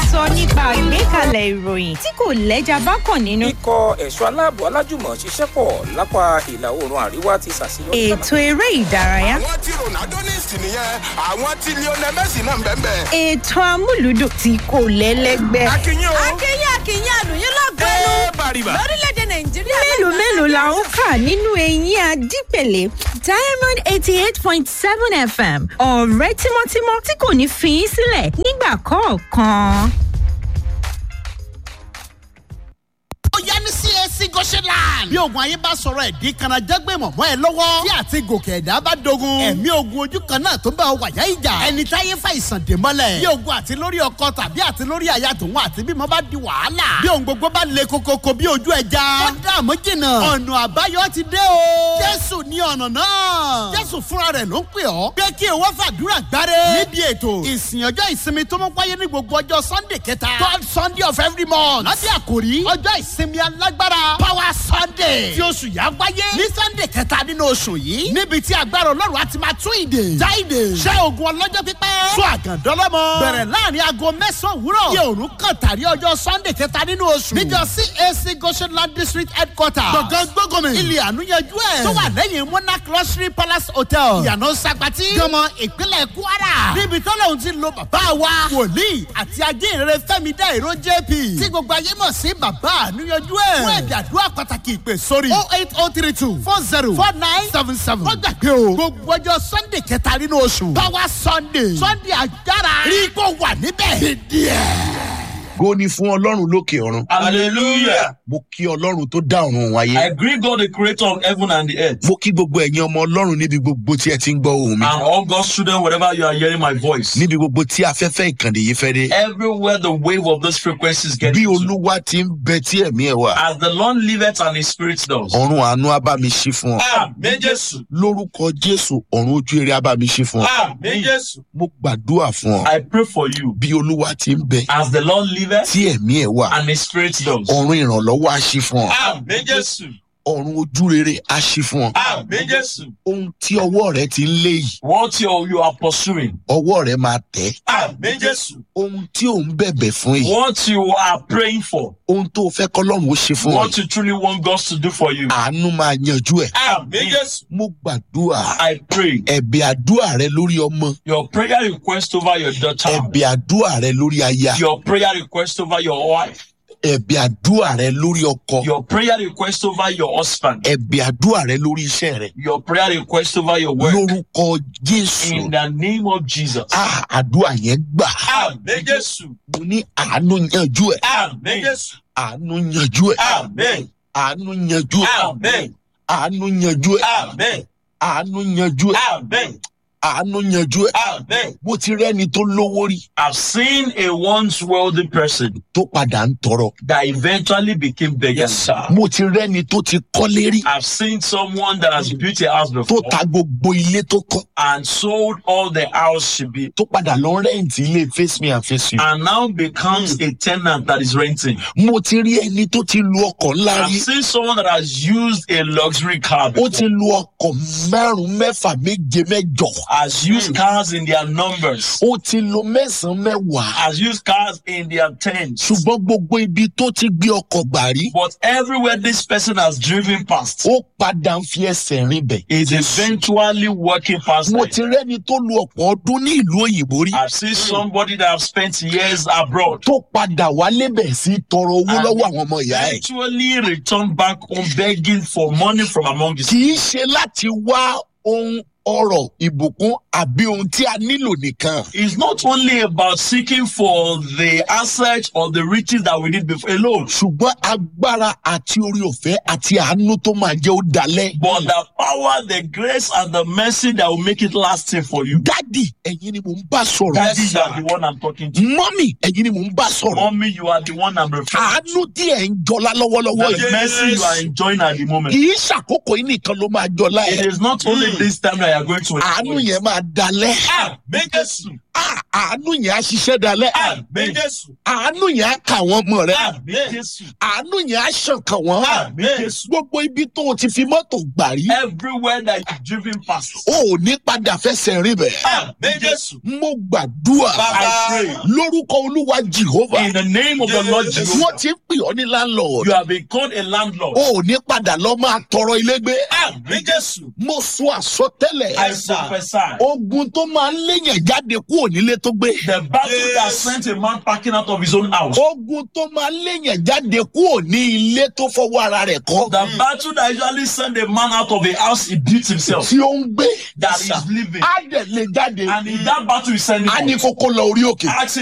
sọ nípa ìgbékalẹ̀ ìròyìn tí kò lẹ́jà bákan nínú. ikọ̀ ẹ̀ṣọ́ aláàbò alájùmọ̀ ṣiṣẹ́ pọ̀ lápá ìlà oòrùn àríwá ti ṣàṣeyọrí. ètò eré ìdárayá. àwọn tí ronaldo ní ìsìn nìyẹn àwọn tí lionel messi náà ń bẹ́ẹ̀ bẹ́ẹ̀. ètò amúlùdùn tí kò lẹ́lẹ́gbẹ́. akínyìn o. akínyìn akínyìn àlùyìn lọ́gbẹ́nu ẹ bàrìbà. lórílẹ̀‐èdè nàìjíríà. mélòó mélòó la ń kà nínú eyín adípèlé diamond eighty eight point seven fm ọ̀rẹ́ tímọ́tímọ́ tí kò ní fi í sílẹ̀ nígbà kọ̀ọ̀kan. ó yá ní cac goshenland. bí ogun ayé bá sọ̀rọ̀ ẹ̀ dín kanajẹ́gbẹ́ mọ̀mọ́ ẹ lọ́wọ́. tí àti gòkè ẹ̀dá bá dogun. ẹ̀mí ogun ojú kan náà tó bá ọ wàyà ìjà. ẹni táyé fa ìsàn dè mọ́lẹ̀. bí ogun àti lórí ọkọ tàbí àti lórí àyà tòun àti bímọ bá di wàhálà. bí ohun gbogbo bá le kokoko bí ojú ẹja. ó dààmú jìnnà. ọ̀nà àbáyọ ti dé o. jésù ní ọ̀nà náà. jésù fúnra rẹ̀ ló ń pè ọ́. pé kí ìwọ fàdúrà gbáre. níbi ètò ìsìn ọjọ́ ìsinmi tó mú wáyé ní gbogbo ọjọ́ sunday kẹta. third sunday of every month. lábẹ́ àkòrí ọjọ́ ìsinmi alágbára power sunday tí oṣù yà wáyé ní sunday kẹta nínú oṣù yìí níbi tí agbára ọlọ́run á ti máa tún ìdè já ìdè ṣẹ́ ogun ọlọ́jọ́ pípẹ́ sọ àgàndọ́lọ́mọ bẹ̀rẹ̀ láàrin aago mẹ́sàn-án òwúrọ̀ yẹ òrùn kàn tàrí ọjọ́ sunday kẹta nínú oṣù níjọ cac goshenland district headquarter gbọ̀ngàn gbọ́gọ́mì ilé ànúyẹjú ẹ̀ tó wà lẹ́yìn monarch luxury palace hotel ìyànà sagbati gọmọ ìpínlẹ̀ kwara níbi tọ́lọ́hún ti lo bàbá wa wòlíì àti ajínrere fẹ́mi dá ìró jp tí gbogbo ayé mọ̀ sí bàbá ànúyẹjú ẹ̀ fún ẹ̀dà àdúrà pàtàkì ìpè sórí oh eight oh three two four zero four nine seven seven. wọ́n gbàgbé o gbogbo ọjọ́ sunday kẹta nínú oṣù power sunday sunday agbára rí kó wà níbẹ̀. dídí ẹ̀. Go ni fún ọlọ́run lókè ọ̀run. Hallelujah. Mo kí ọlọ́run tó dá ọ̀run òun I ayé. greet God, the creator of heaven and the earth. Mo kí gbogbo ẹ̀yin ọmọ ọlọ́run níbi gbogbo tí ẹ ti ń gbọ́ ohùn mi. And all God's children, wherever you are hearing my voice. Níbi gbogbo tí afẹ́fẹ́ ìkànnì yìí fẹ́ dé. Everywhere the wave of this frequency is getting Bí to. olúwa ti ń bẹ tí ẹ̀mí ẹ̀ wà. As the Lord liveth and his spirit does. Ọ̀run àánú á bá mi ṣí fún ọ. Amen, Jesus. Lórúkọ Jésù, ọ̀run ojú eré á bá mi ṣí fún ọ. Amen, Jesus. Mo gbàdúrà fún ọ. I pray for you. Bí olúwa ti ń bẹ As the Lord liveth tí ẹ̀mí ẹ̀ wà. and his spirit does. Ọ̀run ìrànlọ́wọ́ á ṣí fún ọ. Amen, Jesus. Ọ̀run ojú rere á ṣí fún ọ. Amen, Jesus. Ohun tí ọwọ́ rẹ ti ń lé yìí, What you, you are pursuing. ọwọ́ rẹ máa tẹ̀. Amen, Jesus. Ohun tí ò ń bẹ̀bẹ̀ fún yìí, What you are praying for. ohun tó o fẹ́ kọ́lọ́run ó ṣe fún ọ What yìí. you truly want God to do for you. àánú máa yanjú ẹ. Amen, Jesus. mo gbàdúrà I pray. ẹ̀bẹ̀ àdúrà rẹ lórí ọmọ Your prayer request over your daughter. ẹ̀bẹ̀ àdúrà rẹ lórí aya Your prayer request over your wife. ẹ̀bẹ̀ àdúrà rẹ lórí ọkọ Your prayer request over your husband. ẹ̀bẹ̀ àdúrà rẹ lórí iṣẹ́ rẹ Your prayer request over your work. lórúkọ jésù In the name of Jesus. Ah, àdúrà yẹn gbà Amen, Jesus. mo ní àánú yanjú ẹ Amen, Jesus. àánú yanjú ẹ Amen. àánú yanjú ẹ Amen. àánú yanjú ẹ Amen. àánú yanjú ẹ Amen. àánú yanjú ẹ Amen. mo ti rẹ́ni tó lówó rí I've seen a once wealthy person tó padà ń tọrọ that eventually became beggars. mo ti rẹ́ni tó ti kọ́lé rí I've seen someone that has built a house tó before ta gbogbo ilé tó kọ́ and sold all the house she built tó padà lọ rẹ́ǹtì ilé face me and face you. and now becomes a tenant that is renting. mo ti rí ẹni tó ti lu ọkọ̀ ńlá I've rí seen someone that has used a luxury car ó before, ti lu ọkọ̀ márùn-ún mẹ́fà méje mẹ́jọ has used cars in their numbers, ó ti lu mẹ́sàn-án mẹ́wàá has used cars in their tents. ṣùgbọ́n gbogbo ibi tó ti gbé ọkọ̀ gbà rí But everywhere this person has driven past ó padà ń fi ẹsẹ̀ rìn bẹ̀. is eventually walking past mo them. ti rẹ́ni tó lu ọ̀pọ̀ ọdún ní ìlú òyìnbó rí I've seen somebody that have spent years abroad tó padà wálé bẹ̀ sí tọrọ owó And lọ́wọ́ àwọn ọmọ ìyá ẹ̀. eventually return back home begging for money from among his kì í ṣe láti wá ohun ọrọ̀ ìbùkún àbí ohun tí a nílò nìkan. It's not only about seeking for the assets or the riches that we need before alone, ṣùgbọ́n agbára àti orí ọ̀fẹ́ àti àánú tó máa jẹ́ ó dalẹ̀. but the power, the grace, and the mercy that will make it lasting for you. dádì ẹ̀yin ni mò ń bá sọ̀rọ̀. Daddy, you are the one I'm talking to. mọ́mì ẹ̀yin ni mò ń bá sọ̀rọ̀. Mommy, you are the one I'm referring to. àánú tí ẹ̀ ń jọlá lọ́wọ́lọ́wọ́ The yìí. mercy you are enjoying at the moment. kì í ṣàkókò yìí nìkan ló máa jọlá It ẹ̀. is not only this time that are going to àánú enjoy. yẹn máa dalẹ̀ Àmì Jésù. Ah, àánú yẹn á ṣiṣẹ́ dalẹ̀ Àmì Jésù. àánú yẹn á kà wọ́n mọ̀ rẹ̀ Àmì Jésù. àánú yẹn á ṣàn kàn wọ́n Àmì Jésù. gbogbo ibi tó o ti fi mọ́tò gbà rí Everywhere that you've driven past. o ò ní padà fẹsẹ̀ rìn bẹ̀. Àmì Jésù. mo gbàdúrà I pray. lórúkọ olúwa jehova In the name of the Lord wọ́n Jehovah. ti ń pè ọ́ ní landlord You have been called a landlord. o ò ní padà lọ máa tọrọ ilé gbé Àmì Jésù. mo sọ àsọtẹ́lẹ̀ I prophesy. ogun tó máa ń léyàn jáde kúrò nílé tó gbé The battle that sent a man packing out of his own house. ogun tó máa ń léyàn jáde kúrò ní ilé tó fọwọ́ ara rẹ̀ kọ́ The battle that usually send a man out of a house he beat himself. tí ó ń gbé That is living. á dẹ̀ lè jáde And in that battle he sending á ní out. kókó lọ orí òkè Ask